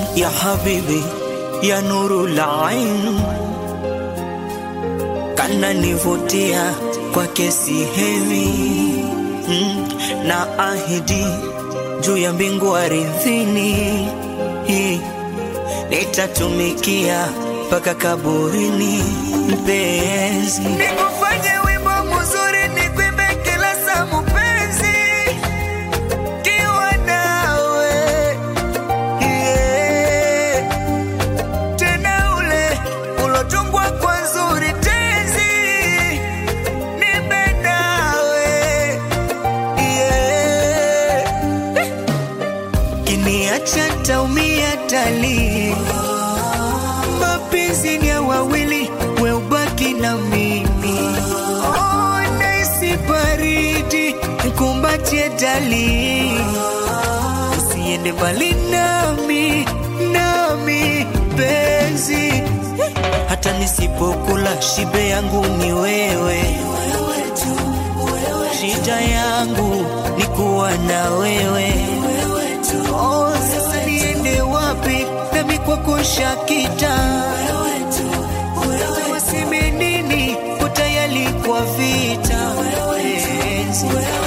ya habibi ya nuru lain kana nivutia kwake sihemi mm, na ahidi juu ya mbingu aridhini Hii, nitatumikia mpaka kaburini mpenzi nikufanye wimbo mzuri nikwimbe kila saa mpenzi kiwa nawe yeah. tena ule ulotungwa kwa nzuri tenzi nipe nawe yeah. kiniacha taumia tali mapenzi ni ya wawili we ubaki na mimi oh, naisi baridi nkumbatie dali usiende mbali nami nami penzi hata nisipokula shibe yangu ni wewe shida yangu ni kuwa na wewe oh, sasa niende wapi nami kwako shakita waseme nini utayali kwa vita penzi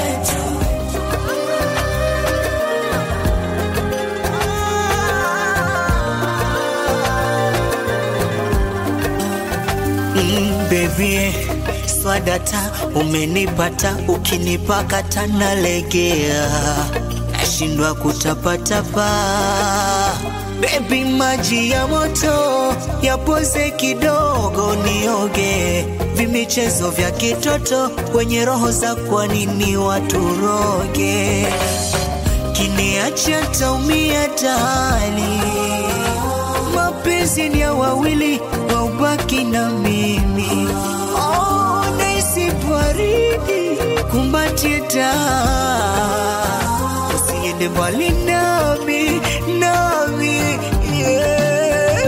Mm, baby swadata umenipata ukinipakata nalegea nashindwa kutapatapa bebi maji ya moto yapoze kidogo nioge vimichezo vya kitoto wenye roho za kwa nini waturoge kiniacha taumia tali mapenzi ni ya wawili waubaki na mimi oh, naisi baridi kumbatie taa usiende mbali nami nami yeah.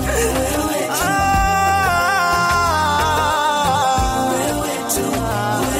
Ah,